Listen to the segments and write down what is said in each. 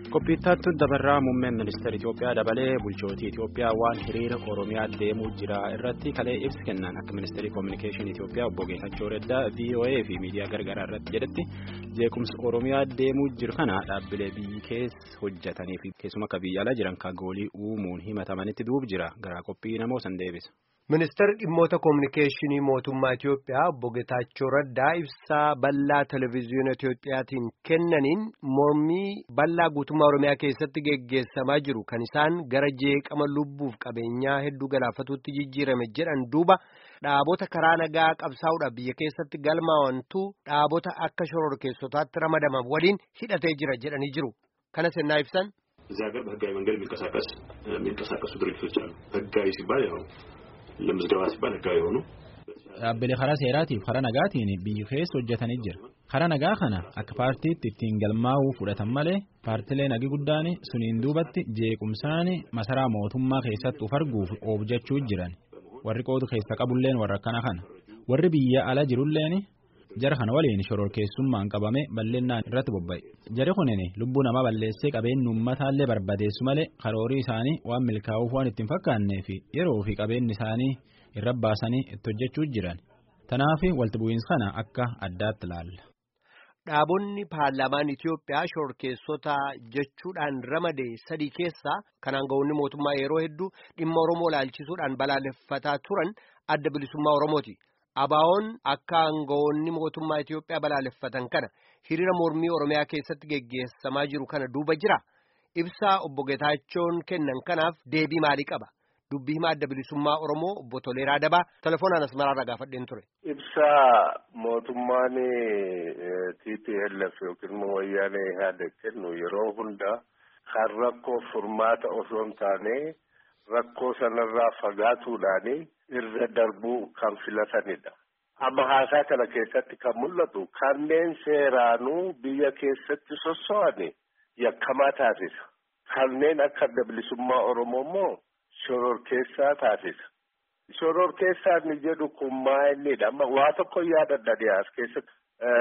Qophiittaattu dabarraa muummeen ministeera Itoophiyaa dabalee bulchootii Itoophiyaa waan hiriira Oromiyaa deemuu jira irratti kalee ibsa kennan akka ministeerri koominikeeshinii Itoophiyaa obbo Geetachoo Reddaa VOA fi miidiyaa gargaraa irratti jedhetti jeequmsa Oromiyaa deemuu jiru kana dhaabbilee biyyi keessa hojjetanii fi keessuma akka biyya alaa jiran kagoolii uumuun himatamanitti duub jira garaa qophii namoo san deebisa. Ministeerri dhimmoota koominikeeshinii mootummaa Itoophiyaa obbo Geetaachoo Raddaa ibsaa bal'aa televezyiina Itoophiyaatiin kennaniin mormii bal'aa guutummaa Oromiyaa keessatti geggeessamaa jiru kan isaan gara jeeqama lubbuuf qabeenyaa hedduu galaafatuutti jijjiirame jedhan duuba dhaabota karaa nagaa qabsaa'uudhaaf biyya keessatti galmaa'antu dhaabota akka shororkeessotaatti ramadaman waliin hidhatee jira jedhanii jiru. Kanas ennaa ibsan. እዚህ ሀገር በህጋዊ መንገድ የሚንቀሳቀስ የሚንቀሳቀሱ ድርጅቶች አሉ። ህጋዊ ሲባል ያው ለምዝገባ ሲባል ህጋዊ የሆኑ dhaabbilee karaa seeraatiif karaa nagaatiin biyyi keessa hojjetanii jira karaa nagaa kana akka paartiitti ittiin galmaa'uu fudhatan malee paartilee nagi guddaan suniin duubatti jeequmsaan masaraa mootummaa keessatti uf arguuf oobjechuu jiran warri qoodu keessa qabulleen warra akkana kana warri biyya ala jirulleen jara kana waliin shororkeessummaan qabame balleennaan irratti bobba'e jari kunin lubbuu namaa balleessee qabeenyi uummataallee barbadeessu malee karoorii isaanii waan milkaa'uuf waan ittiin fakkaannee fi yeroo fi qabeenyi isaanii irra baasanii itti hojjechuu jiran tanaaf walti bu'iinsa kana akka addaatti ilaalla. Dhaabonni paarlaamaan Itoophiyaa shororkeessota jechuudhaan ramade sadii keessaa kan aangawoonni mootummaa yeroo hedduu dhimma Oromoo laalchisuudhaan balaaleffataa turan adda bilisummaa Oromooti. Abaawoon akka aangawoonni mootummaa Itoophiyaa balaaleffatan kana hiriira mormii Oromiyaa keessatti geggeessamaa jiru kana duuba jira. Ibsaa obbo Getaachoon kennan kanaaf deebii maalii qaba? Dubbii himaa adda bilisummaa Oromoo obbo Toleeraa Dabaa telefoonaan asmaraarraa gaafadheen ture. Ibsaa mootummaan TPLF yookiin immoo wayyaanee yaada kennu yeroo hunda kan rakkoo furmaata osoo hin taane rakkoo sanarraa fagaatuudhaani irra darbuu kan filatanidha. Amma haasaa kana keessatti kan mul'atu kanneen seeraanuu biyya keessatti sosso'ani yakkamaa taasisa. Kanneen akka adda bilisummaa Oromoo immoo shororkeessaa taasisa. Shororkeessaa inni jedhu kun maa'inidha. Amma waa tokko yaadadha dhiyaas keessatti.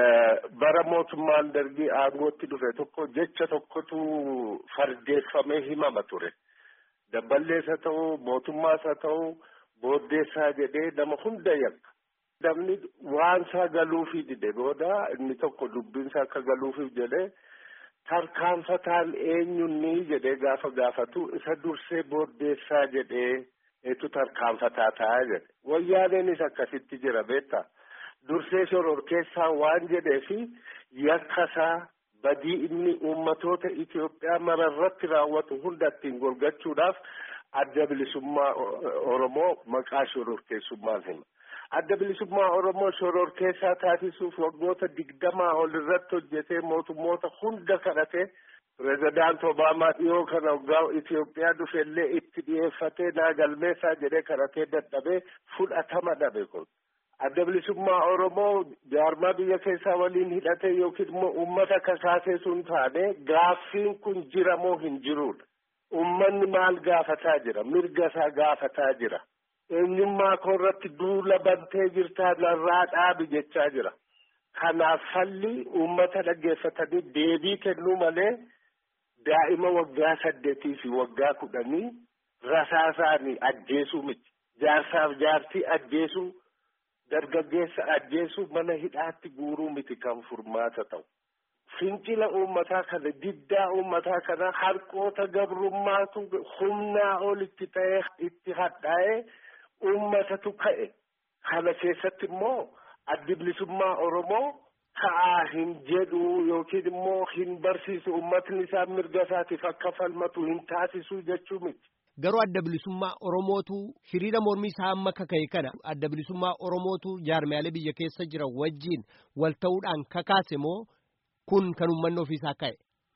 Bara mootummaan dargii aangootti dhufe tokko jecha tokkotu fardeeffamee himama ture. Dabballees haa ta'u mootummaas haa ta'u booddeessaa jedhee nama hunda yakka. Namni waan isaa galuufii dide booda inni tokko dubbinsa akka galuufiif jedhee tarkaanfataan eenyunni jedhee gaafa gaafatu isa dursee booddeessaa jedhee eetu tarkaanfataa ta'a jedhe. Wayyaaneenis akkasitti jira beektaa. Dursee shororkeessaa waan jedheefi yakkasaa badii inni uummatoota Itoophiyaa mararratti raawwatu hunda ittiin golgachuudhaaf adda bilisummaa Oromoo maqaa shororkeessummaan hima. Adda bilisummaa Oromoo shororkeessaa taasisuuf waggoota digdamaa ol irratti hojjetee mootummoota hunda kadhatee pirezidaant Obaamaa dhiyoo kana waggaa Itoophiyaa dhufellee itti dhiyeeffatee naa galmeessaa jedhee kadhatee dadhabee fudhatama dhabe kun. Adda bilisummaa Oromoo jaarmaa biyya keessaa waliin hidhatee yookiin immoo uummata kasaasee sun taane gaaffiin kun jira moo hin jirudha. Uummanni maal gaafataa jira? Mirga isaa gaafataa jira. Eenyummaa koo irratti duula bantee jirtaa narraa dhaabi jechaa jira. Kanaaf falli uummata dhaggeeffatanii deebii kennuu malee daa'ima waggaa saddeetii fi waggaa kudhanii rasaasaanii ajjeesuu miti. Jaarsaaf jaartii ajjeesuu. dargaggeessa ajjeesuu mana hidhaatti guuruu miti kan furmaata ta'u. Fincila uummataa kana diddaa uummataa kana harqoota gabrummaatu humnaa ol itti ta'ee itti hadhaa'ee uummatatu ka'e. Kana keessatti immoo addi bilisummaa Oromoo ka'aa hin jedhu yookiin immoo hin barsiisu uummatni isaa mirga isaatiif akka falmatu hin taasisu jechuu miti. Garuu adda bilisummaa Oromootu hiriira mormii isaa amma kaka'e kana adda bilisummaa Oromootu jaarmiyaalee biyya keessa jiran wajjin wal ta'uudhaan kakaase moo kun kan uummanni ofiisaa ka'e?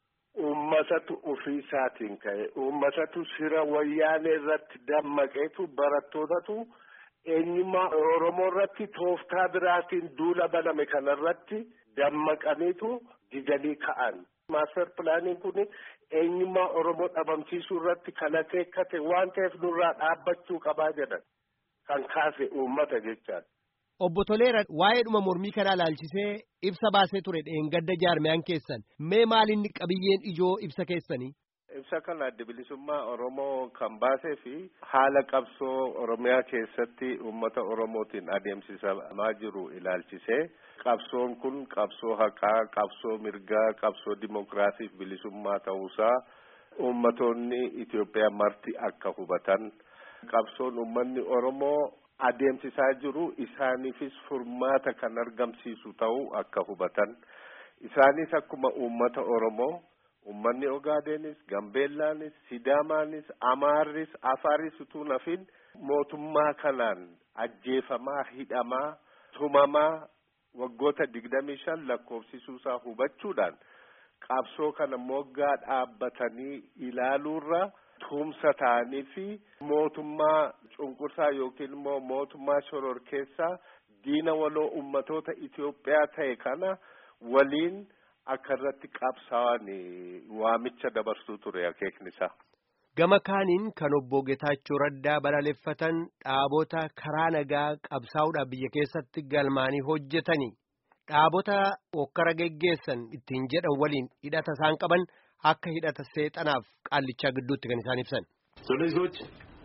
Uummatatu ofiisaatiin ka'e. Uummatatu sira wayyaanee irratti dammaqeetu barattootatu eenyummaa Oromoo irratti tooftaa biraatiin duula baname kanarratti dammaqaniitu didanii ka'an. Maaster pilaaniin kun eenyummaa Oromoo dhabamsiisuu irratti kan akeekkate waan ta'eef nurraa dhaabbachuu qabaa jedhan kan kaase uummata jechaan. Obbo Toleera waa'ee dhuma mormii kanaa ilaalchisee ibsa baasee ture dheengadda jaarmiyaan keessan mee maalinni qabiyyeen ijoo ibsa keessanii? Ibsa kana adda bilisummaa Oromoo kan baasee fi haala qabsoo Oromiyaa keessatti uummata Oromootiin adeemsifamaa jiru ilaalchisee qabsoon kun qabsoo haqaa, qabsoo mirgaa, qabsoo dimokiraasiif bilisummaa ta'uusaa uummatoonni Itoophiyaa marti akka hubatan qabsoon uummanni Oromoo adeemsisaa jiru isaaniifis furmaata kan argamsiisu ta'uu akka hubatan isaanis akkuma uummata Oromoo Uummanni Ogaadenis, Gambeellaanis, Sidaamaanis, Amaarris, Afaaris utuu nafin mootummaa kanaan ajjeefamaa, hidhamaa, tumamaa waggoota digdamii shan lakkoofsisuusaa hubachuudhaan qabsoo kana moggaa dhaabbatanii ilaaluurra tumsa ta'anii fi mootummaa cunqursaa yookiin immoo mootummaa shororkeessaa diina waloo ummatoota Itoophiyaa ta'e kana waliin akka irratti qabsaa'an waamicha dabarsuu ture akeekni isaa. Gama kaaniin kan obbo Getaachoo Raddaa balaaleffatan dhaabota karaa nagaa qabsaa'uudhaaf biyya keessatti galmaanii hojjetanii dhaabota hokkara geggeessan ittiin jedhan waliin hidhata isaan qaban akka hidhata seexanaaf qaallichaa gidduutti kan isaan ibsan. ስለዚህ ሰዎች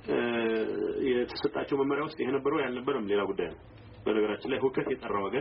የተሰጣቸው መመሪያ ውስጥ ይሄ ነበረው ያልነበረም ሌላ ጉዳይ ነው። በነገራችን ላይ ሁከት የጠራ ወገን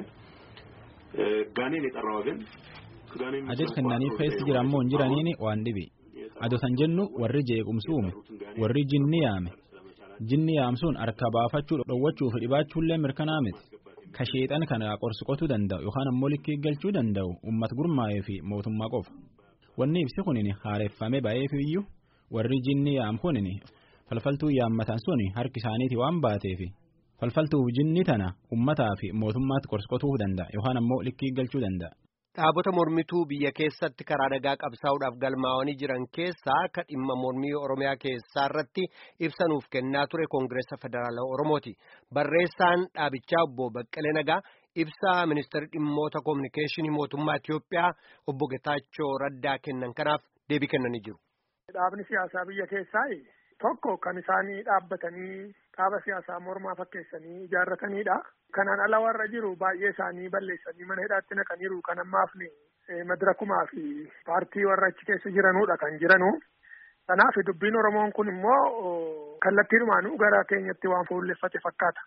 ጋኔን የጠራ ወገን adeemsa kennaniif keessa jiran moo hin jiraniin waan dhibi ado san jennu warri jeequmsi uume warri jinni yaame jinni yaamsuun harka baafachuu dhowwachuu fi dhibaachuullee mirkanaa miti ka sheexan kana qorsiqotuu danda'u yookaan ammoo likkii galchuu danda'u ummat gurmaa'ee fi mootummaa qofa wanni ibsi kunin haareeffame ba'eef iyyuu warri jinni yaam kunin falfaltuu yaammatan sun harki isaaniiti waan baateefi falfaltuuf jinni tana ummataa fi mootummaatti qorsiqotuu danda'a yookaan ammoo likkii galchuu danda'a. Dhaabota mormituu biyya keessatti karaa nagaa qabsaa'uudhaaf galmaa'anii jiran keessaa akka dhimma mormii Oromiyaa keessaa irratti ibsanuuf kennaa ture Koongireessa Federaalawaa Oromooti. Barreessaan dhaabichaa obbo Baqqalee Nagaa ibsaa ministeerri dhimmoota koominikeeshinii mootummaa Itiyoophiyaa obbo Getaachoo Raddaa kennan kanaaf deebii kennanii jiru. Dhaabni siyaasaa biyya keessaa tokko kan isaanii dhaabbatanii dhaaba siyaasaa mormaa fakkeessanii ijaarratanidha. Kanaan ala warra jiru baay'ee isaanii balleessanii mana hidhaatti naqaniiru kan ammaaf madirakumaa fi paartii warra achi keessa jiranudha kan jiranu. Kanaaf dubbiin Oromoon kun immoo kallattiinumaanuu gara keenyatti waan fuulleffate fakkaata.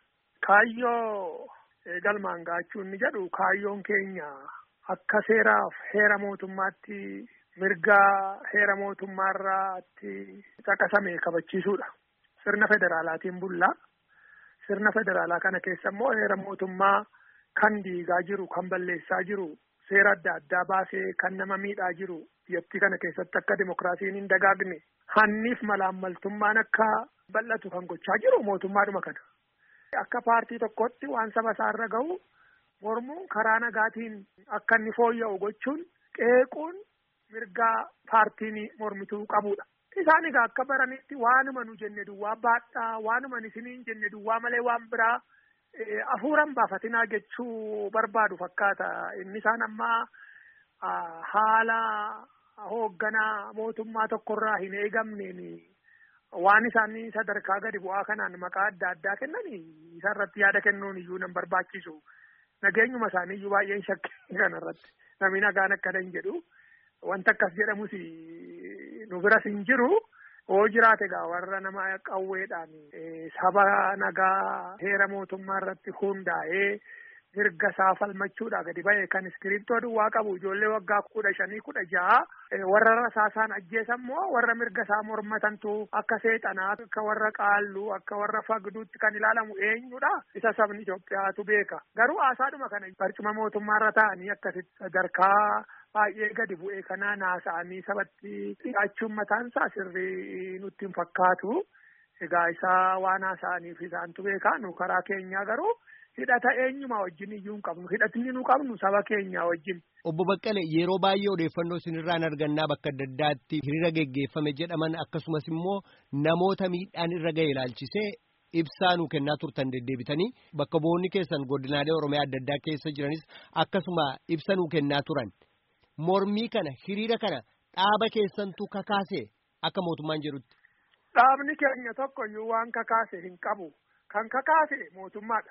Kaayyoo galmaan gaachuu inni jedhu kaayyoon keenya akka seeraaf heera mootummaatti mirgaa heera mootummaarraatti caqasame kabachiisuudha. Sirna federaalaatiin bullaa. Sirna federaalaa kana keessa immoo heera mootummaa kan diigaa jiru, kan balleessaa jiru, seera adda addaa baasee kan nama miidhaa jiru biyyattii kana keessatti akka dimokiraasiin hin dagaagne hanniif malaammaltummaan akka bal'atu kan gochaa jiru mootummaadhuma kana. Akka paartii tokkotti waan saba isaarra gahu mormuun karaa nagaatiin akka inni fooyya'u gochuun qeequun mirgaa paartiin mormituu qabudha. Isaan egaa akka baranitti waanuma nu jenne duwwaa baadhaa waanuma isiniin jenne duwwaa malee waan biraa hafuuran baafatinaa jechuu barbaadu fakkaata. Inni isaan amma haala hoogganaa mootummaa tokkorraa hin eegamneen waan isaanii sadarkaa gadi bu'aa kanaan maqaa adda addaa kennanii isarratti yaada kennuun iyyuu nan barbaachisu. Nageenyuma isaanii iyyuu baay'een shakkii kanarratti namni nagaan akkana hin jedhu. Wanta akkas jedhamus nu biras hin jiru hoo jiraate egaa warra nama qawweedhaan saba nagaa heera mootummaa irratti hundaa'ee mirga isaa falmachuudha gadi ba'e kan iskiriiptoo duwwaa qabu ijoollee waggaa kudha shanii kudha ja'a warra rasaasaan ajjeesan moo warra mirga isaa mormatantu akka seexanaa akka warra qaalluu akka warra fagduutti kan ilaalamu eenyudha isa sabni Itoophiyaatu beeka garuu haasaadhuma kana barcuma mootummaarra ta'anii akkasitti sadarkaa baay'ee gadi bu'ee kana naasa'anii sabatti dhiyaachuun mataan isaa sirrii nutti hin fakkaatu. Egaa isaa waan haasa'aniif isaantu beekaa nu karaa keenyaa garuu hidhata eenyuma wajjin iyyuu hin qabnu hidhatni nu qabnu saba keenyaa wajjin. Obbo Baqqalee yeroo baay'ee odeeffannoo isinirraan argannaa bakka adda addaatti hiriira geggeeffame jedhaman akkasumas immoo namoota miidhaan irra ga'e ilaalchisee ibsaa nu kennaa turtan deddeebitanii bakka bu'oonni keessan godinaalee Oromiyaa adda addaa keessa jiranis akkasuma ibsa nu kennaa turan. Mormii kana hiriira kana dhaaba keessantu kakaase akka mootummaan jedhutti. Dhaabni keenya tokko iyyuu waan kakaase hin qabu. Kan kakaase mootummaadha.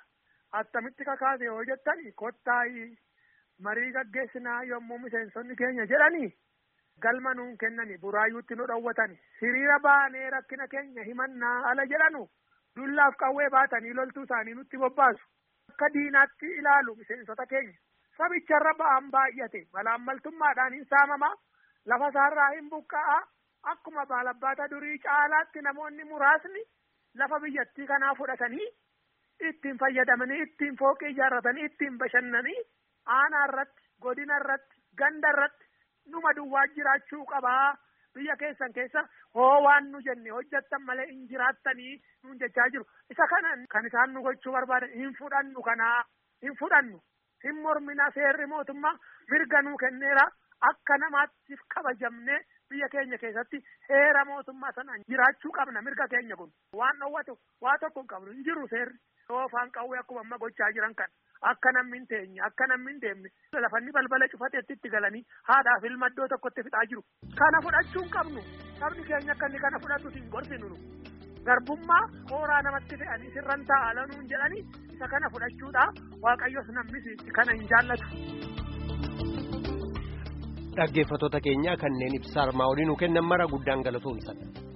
attamitti kakaase yoo jettani kottaayii marii gaggeessinaa yommuu miseensonni keenya jedhanii galma nuun kennani buraayyuutti nu dhowwatani hiriira baanee rakkina keenya himannaa ala jedhanu dullaaf qawwee baatanii loltuu isaanii nutti bobbaasu akka diinaatti ilaalu miseensota keenya sabicharra ba'an baay'ate malaammaltummaadhaan hin saamamaa lafa isaarraa hin buqqa'aa akkuma baalabbaata durii caalaatti namoonni muraasni lafa biyyattii kanaa fudhatanii ittiin fayyadamanii ittiin fooqii ijaarratanii ittiin bashannanii aanaa irratti godina irratti ganda irratti numa duwwaa jiraachuu qabaa biyya keessan keessa hoo waan nu jenne hojjettan malee hin jiraattanii nuun jechaa jiru isa kana kan isaan nu gochuu barbaadan hin fudhannu kanaa hin fudhannu hin mormina seerri mootummaa mirga nuu kenneera akka namaatti kabajamne biyya keenya keessatti heera mootummaa sanaan jiraachuu qabna mirga keenya kun waan dhowwatu waa tokko hin qabnu hin jiru seerri yoo afaan qawwee akkuma amma gochaa jiran kan akka namni hin teenye akka namni hin deemne lafanni balbala cufateetti itti galanii haadhaaf ilma iddoo tokkotti fixaa jiru kana fudhachuu hin qabnu sabni keenya akka inni kana fudhatu hin gorsinu nu garbummaa hooraa namatti fe'anii sirran ta'a lanuun jedhanii isa kana fudhachuudha waaqayyos namnis kana hin jaallatu. dhaggeeffattoota keenya kanneen ibsa armaa olii nu kennan mara guddaan galatoomsa.